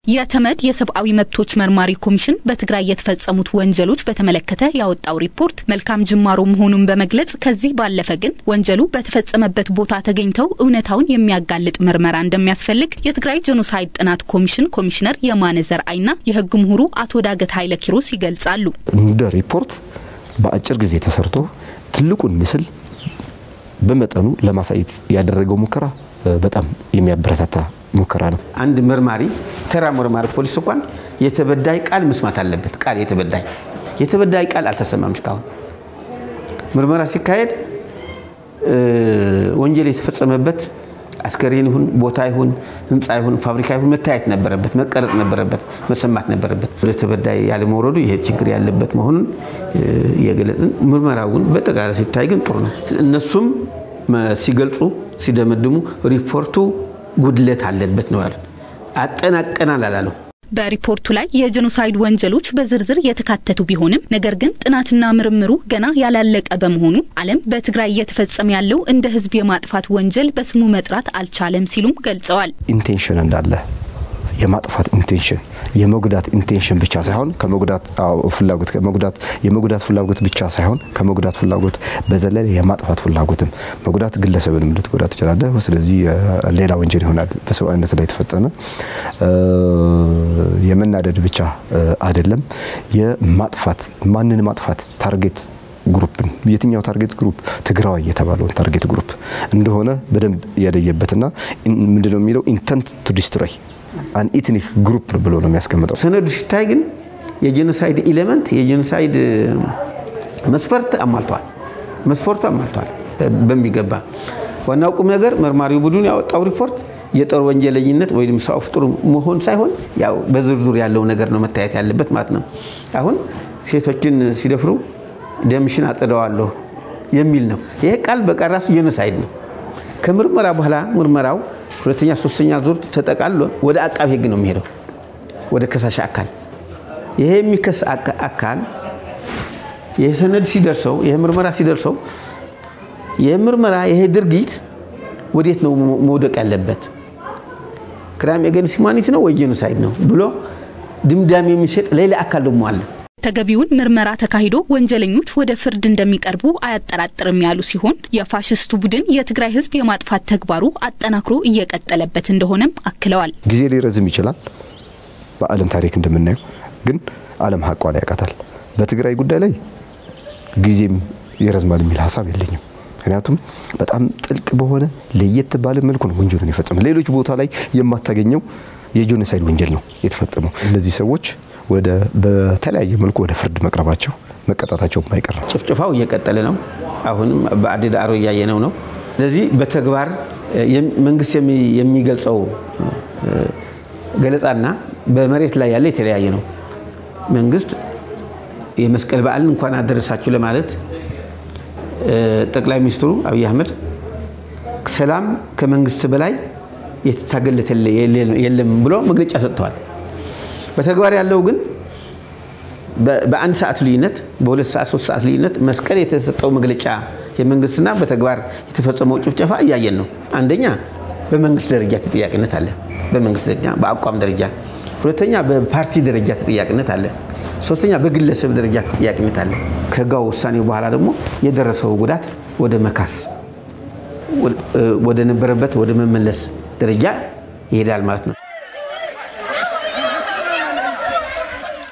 የተመድ የሰብአዊ መብቶች መርማሪ ኮሚሽን በትግራይ የተፈጸሙት ወንጀሎች በተመለከተ ያወጣው ሪፖርት መልካም ጅማሮ መሆኑን በመግለጽ ከዚህ ባለፈ ግን ወንጀሉ በተፈጸመበት ቦታ ተገኝተው እውነታውን የሚያጋልጥ ምርመራ እንደሚያስፈልግ የትግራይ ጄኖሳይድ ጥናት ኮሚሽን ኮሚሽነር የማነ ዘርአይና የሕግ ምሁሩ አቶ ዳገት ኃይለ ኪሮስ ይገልጻሉ። እንደ ሪፖርት በአጭር ጊዜ ተሰርቶ ትልቁን ምስል በመጠኑ ለማሳየት ያደረገው ሙከራ በጣም የሚያበረታታ ሙከራ ነው። አንድ መርማሪ ተራ መርማሪ ፖሊስ እንኳን የተበዳይ ቃል መስማት አለበት። ቃል የተበዳይ የተበዳይ ቃል አልተሰማም እስካሁን። ምርመራ ሲካሄድ ወንጀል የተፈጸመበት አስከሬን ይሁን ቦታ ይሁን ህንፃ ይሁን ፋብሪካ ይሁን መታየት ነበረበት፣ መቀረጽ ነበረበት፣ መሰማት ነበረበት። ወደ ተበዳይ ያለመውረዱ ይሄ ችግር ያለበት መሆኑን የገለጽን፣ ምርመራው ግን በጠቅላላ ሲታይ ግን ጥሩ ነው። እነሱም ሲገልጹ ሲደመድሙ ሪፖርቱ ጉድለት አለበት ነው ያሉት። አጠናቀናል አላለው። በሪፖርቱ ላይ የጄኖሳይድ ወንጀሎች በዝርዝር የተካተቱ ቢሆንም ነገር ግን ጥናትና ምርምሩ ገና ያላለቀ በመሆኑ ዓለም በትግራይ እየተፈጸመ ያለው እንደ ህዝብ የማጥፋት ወንጀል በስሙ መጥራት አልቻለም ሲሉም ገልጸዋል። ኢንቴንሽን እንዳለ የማጥፋት ኢንቴንሽን የመጉዳት ኢንቴንሽን ብቻ ሳይሆን ከመጉዳት ፍላጎት ከመጉዳት የመጉዳት ፍላጎት ብቻ ሳይሆን ከመጉዳት ፍላጎት በዘለለ የማጥፋት ፍላጎትም መጉዳት ግለሰብንም ልትጎዳ ትችላለህ። ስለዚህ ሌላ ወንጀል ይሆናል በሰብአዊነት ላይ የተፈጸመ የመናደድ ብቻ አይደለም፣ የማጥፋት ማንን ማጥፋት ታርጌት ግሩፕን የትኛው ታርጌት ግሩፕ ትግራዋይ የተባለውን ታርጌት ግሩፕ እንደሆነ በደንብ ያደየበትና ምንድነው የሚለው ኢንተንት ቱ ዲስትሮይ አን ኢትኒክ ግሩፕ ብሎ ነው የሚያስቀምጠው። ሰነዱ ሲታይ ግን የጄኖሳይድ ኢሌመንት የጄኖሳይድ መስፈርት አሟልተዋል። መስፈርቱ አሟልተዋል በሚገባ። ዋናው ቁም ነገር መርማሪው ቡድን ያወጣው ሪፖርት የጦር ወንጀለኝነት ወይም ሰው ፍጡር መሆን ሳይሆን ያው በዝርዝር ያለው ነገር ነው መታየት ያለበት ማለት ነው። አሁን ሴቶችን ሲደፍሩ ደምሽን አጥደዋለሁ የሚል ነው። ይሄ ቃል በቃል ራሱ ጄኖሳይድ ነው። ከምርመራ በኋላ ምርመራው ሁለተኛ ሶስተኛ ዙር ተጠቃሎ ወደ አቃቢ ሕግ ነው የሚሄደው ወደ ከሳሽ አካል። ይሄ የሚከስ አካል ይሄ ሰነድ ሲደርሰው ይሄ ምርመራ ሲደርሰው ይሄ ምርመራ ይሄ ድርጊት ወዴት ነው መውደቅ ያለበት ክራይም ኤገንስት ሂውማኒቲ ነው ወይ ጄኖሳይድ ነው ብሎ ድምዳሜ የሚሰጥ ሌላ አካል ደግሞ አለ። ተገቢውን ምርመራ ተካሂዶ ወንጀለኞች ወደ ፍርድ እንደሚቀርቡ አያጠራጥርም ያሉ ሲሆን የፋሽስቱ ቡድን የትግራይ ህዝብ የማጥፋት ተግባሩ አጠናክሮ እየቀጠለበት እንደሆነም አክለዋል። ጊዜ ሊረዝም ይችላል። በዓለም ታሪክ እንደምናየው ግን ዓለም ሀቋን ያውቃታል። በትግራይ ጉዳይ ላይ ጊዜም ይረዝማል የሚል ሀሳብ የለኝም። ምክንያቱም በጣም ጥልቅ በሆነ ለየት ባለ መልኩ ነው ወንጀሉን የፈጸመ። ሌሎች ቦታ ላይ የማታገኘው የጄኖሳይድ ወንጀል ነው የተፈጸመው። እነዚህ ሰዎች ወደ በተለያየ መልኩ ወደ ፍርድ መቅረባቸው መቀጣታቸው የማይቀር ነው። ጭፍጭፋው እየቀጠለ ነው። አሁንም በአዲ ዳዕሮ እያየነው ነው። ስለዚህ በተግባር መንግስት የሚገልጸው ገለጻና በመሬት ላይ ያለ የተለያየ ነው። መንግስት የመስቀል በዓልን እንኳን አደረሳችሁ ለማለት ጠቅላይ ሚኒስትሩ አብይ አህመድ ሰላም ከመንግስት በላይ የተታገለት የለም ብሎ መግለጫ ሰጥተዋል። በተግባር ያለው ግን በአንድ ሰዓት ልዩነት በሁለት ሰዓት ሶስት ሰዓት ልዩነት መስቀል የተሰጠው መግለጫ የመንግስትና በተግባር የተፈጸመው ጭፍጨፋ እያየን ነው። አንደኛ በመንግስት ደረጃ ተጠያቂነት አለ፣ በመንግስት ደረጃ በአቋም ደረጃ። ሁለተኛ በፓርቲ ደረጃ ተጠያቂነት አለ። ሶስተኛ በግለሰብ ደረጃ ተጠያቂነት አለ። ከህጋው ውሳኔው በኋላ ደግሞ የደረሰው ጉዳት ወደ መካስ ወደ ነበረበት ወደ መመለስ ደረጃ ይሄዳል ማለት ነው።